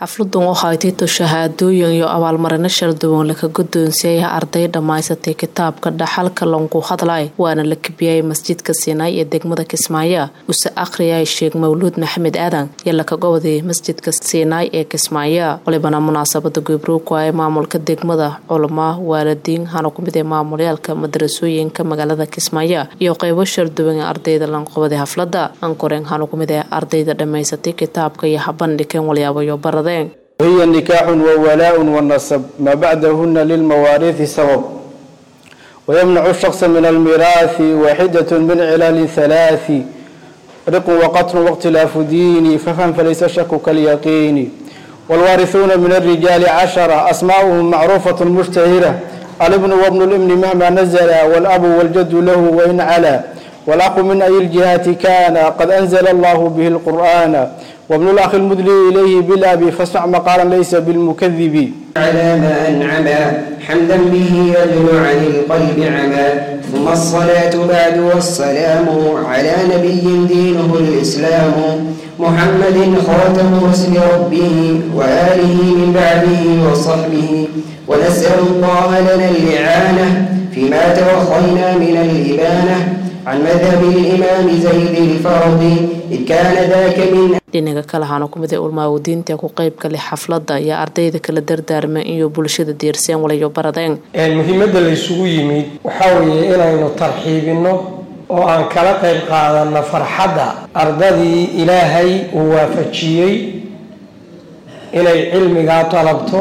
xafladan waxaa ay tito shahaadooyin iyo abaalmarino sharduwan laka guddoonsiiyay arday dhammaysatay kitaabka dhaxalka langu hadlay waana la kabiyay masjidka siinaay ee degmada kismaayo use akhriyay sheekh mawluud maxamed aadan iyo laka goboday masjidka siinaay ee kismaayo walibana munaasabada gubruuku ee maamulka degmada culamaa waalidiin hana ku mid ee maamulyaalka madarasooyinka magaalada kismaayo iyo qeybo sharduwan ee ardayda lanqobaday haflada ankoreen hana ku mid ee ardayda dhammaysatay kitaabka iyo habandhigeen walyaabayo baradeen وهي نكاح وولاء والنسب ما بعدهن للمواريث سبب ويمنع الشخص من الميراث واحدة من علال ثلاث رق وقتل واختلاف دين ففهم فليس الشك كاليقين والوارثون من الرجال عشرة أسماؤهم معروفة مشتهرة الابن وابن الابن مهما نزل والأب والجد له وإن علا والأخ من أي الجهات كان قد أنزل الله به القرآن وابن الأخ المدلي إليه بالأب فاسمع مقالا ليس بالمكذب على ما أنعم حمدا به يدل عن القلب عما ثم الصلاة بعد والسلام على نبي دينه الإسلام محمد خاتم رسل ربه وآله من بعده وصحبه ونسأل الله لنا الإعانة فيما توخينا من الإبانة عن مذهب الإمام زيد الفرض إذ كان ذاك من dhinaga kale waxaana ku mid ay ulmaawadiinta ku qeyb galay xafladda iyo ardayda kala dardaarmeen iyo bulshada diirseen walayo baradeen muhiimadda laysugu yimid waxaa weeye inaynu tarxiibinno oo aan kala qayb qaadanno farxadda ardadii ilaahay uu waafajiyey inay cilmigaa dalabto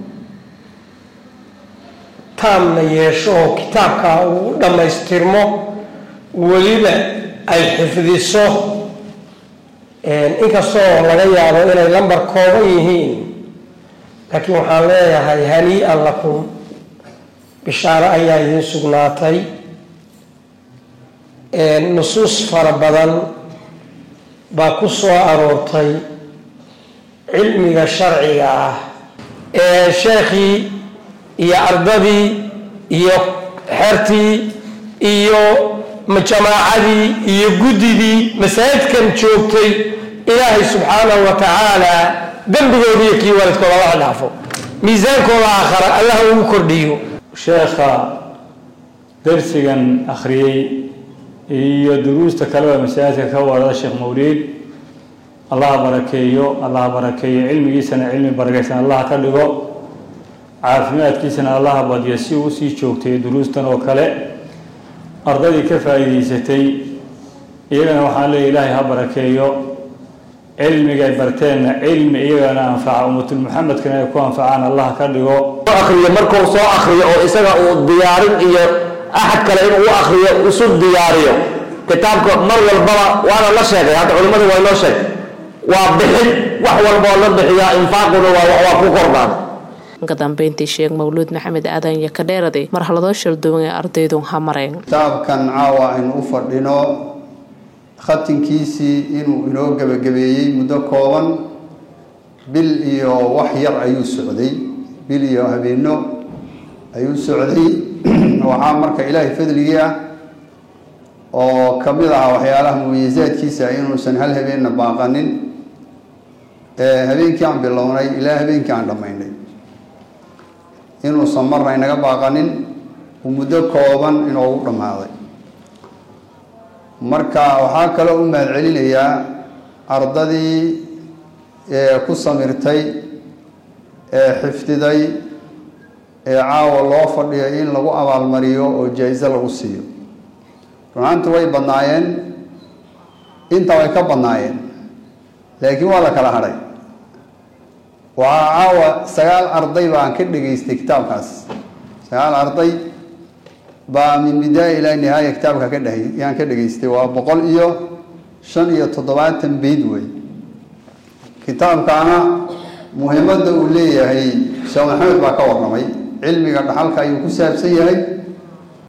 taamna yeesho oo kitaabkaa uu u dhammaystirmo weliba ay xifdiso inkastoo laga yaabo inay lambar kooban yihiin laakiin waxaan leeyahay hanii-an lakum bishaaro ayaa idiin sugnaatay nusuus fara badan baa ku soo aroortay cilmiga sharciga ah ee sheekhii iyo ardadii iyo xertii iyo jamaacadii iyo guddidii masaajidkan joogtay ilaahay subxaanahu wa tacaala dembigooda iyo kii waalidkooda laga dhaafo miisaankooda aakhara allah ugu kordhiyo sheekha darsigan akhriyey iyo duruusta kaleba masaajidka ka wada sheekh mawliid allaha barakeeyo allaha barakeeyo cilmigiisana cilmi barakaysan allaha ka dhigo caafimaadkiisana allaha badiyo si uu usii joogtay duruustan oo kale ardaydii ka faa'iidaysatay iyagana waxaan leeya ilaahay ha barakeeyo cilmigay barteenna cilmi iyagana anfaca ummatul muxamedkana ay ku anfacaan allah ka dhigo akriyo markuu soo akriyo oo isaga uu diyaarin iyo axad kale inuu u akriyo isu diyaariyo kitaabka mar walbaba waana la sheegay hadda culimmadu waa inoo sheegay waa bixin wax walboo la bixiyaa infaaquna waa ku kordhaan ka dambeyntii sheekh mawluud maxamed aadan iyo ka dheeraday marxaladoo sharduwan ee ardaydu ha mareen kitaabkan caawa aynu u fadhino khatinkiisii inuu inoo gebagabeeyey muddo kooban bil iyo wax yar ayuu socday bil iyo habeeno ayuu socday waxaa marka ilaahay fadligii ah oo ka mid ah waxyaalaha mumayisaadkiisa inuusan hal habeenna baaqanin habeenkii aan bilownay ilaa habeenkii aan dhammaynay inuusan marna inaga baaqanin uu muddo kooban inoogu dhammaaday marka waxaa kaloo u mahad celinayaa ardadii ee ku samirtay ee xifdiday ee caawa loo fadhiyo in lagu abaalmariyo oo jaa-iso lagu siiyo runaantu way badnaayeen inta way ka badnaayeen laakiin waa la kala hadhay waxaa caawa sagaal arday baan ka dhegaystay kitaabkaas sagaal arday baa min bidaaya ilaa nihaaya kitaabka ka dhehay yaan ka dhegaystay waa boqol iyo shan iyo toddobaatan beyd wey kitaabkaana muhiimadda uu leeyahay sheekh maxamed baa ka warramay cilmiga dhaxalka ayuu ku saabsan yahay